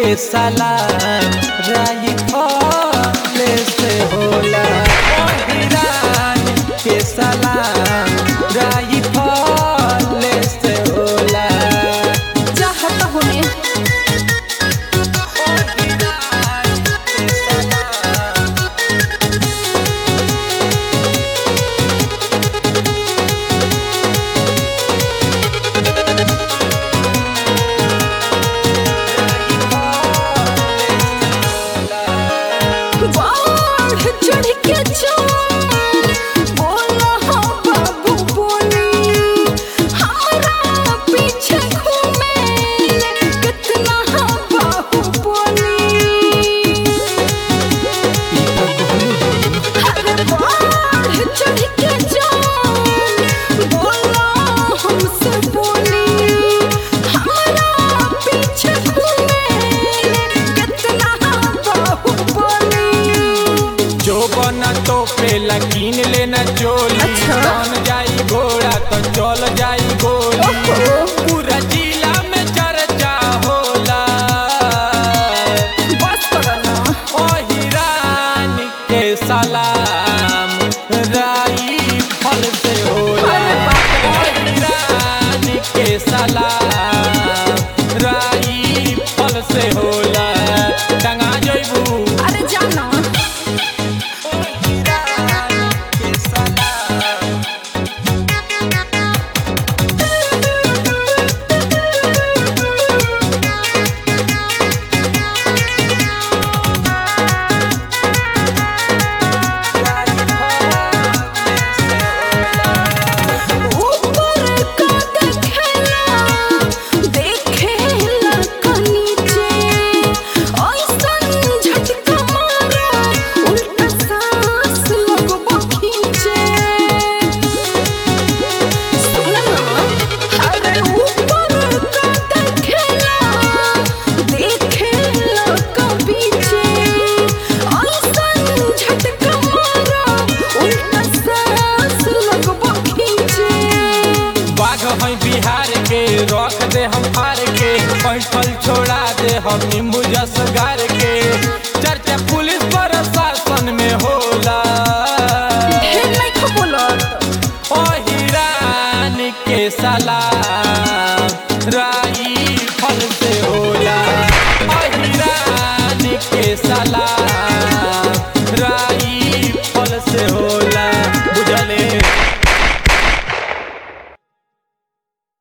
के सलाम राई फले से होला हिरान के सलाम राई फले से होला चाहत होने हिरान के सलाम बाढ़ चढ़ के चोर बोला हो बाबू बोली हमारा पीछे घूमे कितना हो बाबू बोली अरे बाढ़ चढ़ के चोर बोला हमसे बोली हमारा पीछे घूमे कितना हो बाबू बोली जो बना तो पे लकीन लेना चोली अच्छा। कौन जाई घोड़ा तो चल जाई गोली ओहो। पूरा जिला में चर्चा होला बस करो ना ओ हिरान के सलाम राई फल से होला अरे बाप रे। ओ हिरान के सलाम राई फल से होला टंगा जइबू अरे जाना ऊपर का देखेला देखेला का नीचे ऐसन झटका मारा उल्टा सांस लगबो खींचे सुना ना अरे ऊपर का देखेला देखेला का पीछे ऐसन झटका मारा उल्टा सांस लगबो खींचे बाघ है बिहार के रख दे हम हार के पैठल छोड़ा दे हम नींबू जस गार के